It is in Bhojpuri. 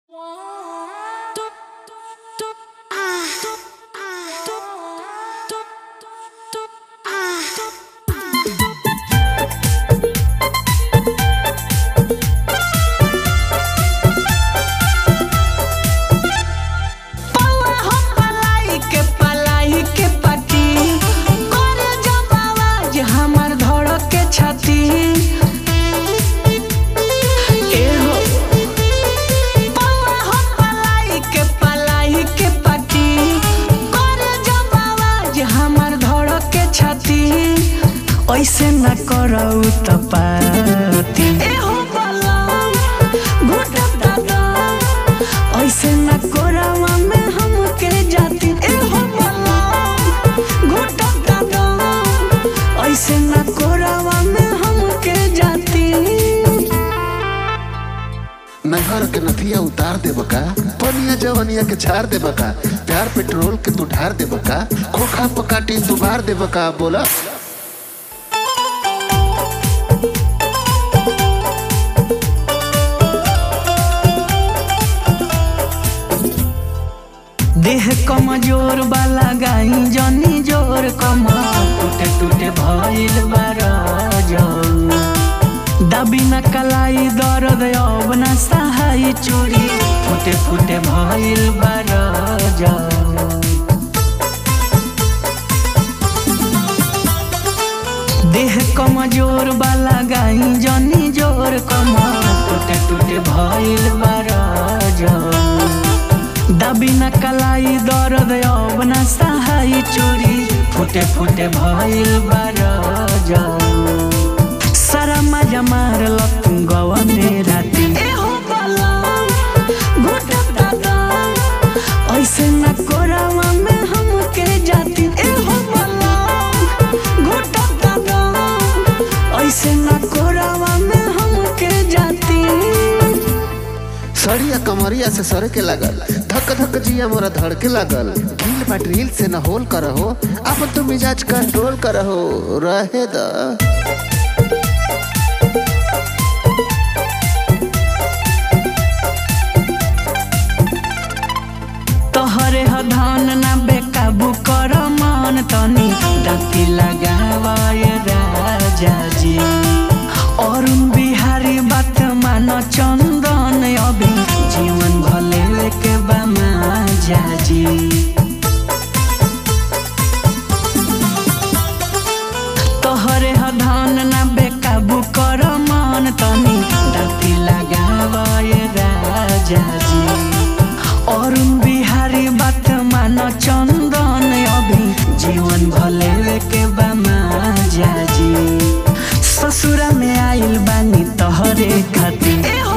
ऐसे न करौ त पाती एहो बलम घुटब दादा ऐसे न करवा में हमके जाती एहो बलम घुटब दादा ऐसे न करवा में हमके जाती नहर के नथिया उतार देब का पनिया जवनिया के छार देब का प्यार पेट्रोल के तू ढार देब का खोखा पकाटी तू मार देब का बोला देह कमजोर वाला गाई जनी जोर कम टूटे टूटे भइल बारा दबी न कलाई दर्द अब न सहाय चोरी फुटे फुटे भइल बारा देह कमजोर वाला गाई जनी जोर कम टूटे टूटे भइल बारा दबी न कलाई दर्द अब न सहाय चोरी फुटे फुटे भइल बारा सारा मजा मारल तू गवा में राती एहो बलम घुटब दादा ऐसे न कोरावा में हमके जाती एहो बलम घुटब दादा ऐसे न कोरावा में हमके जाती सड़िया कमरिया से सर के लागल धक धक जिया मोरा धड़ के लागल ढील बा ड्रिल से न होल करहो अब तू मिजाज कंट्रोल करहो रहे द तोहरे ह धान ना बेकाबू कर मन तनी दाती लगावाए राजा जी अरुण बिहारी बात मान चंदन अभी जीवन भले के बामा जाजी तोहरे ह धान ना बेकाबू कर मन तनी दाती लगावाए राजा जी अरुण बिहारी बात मान चंदन अभी जीवन भले के बामा जाजी ससुरा में आइल बानी तोहरे खातिर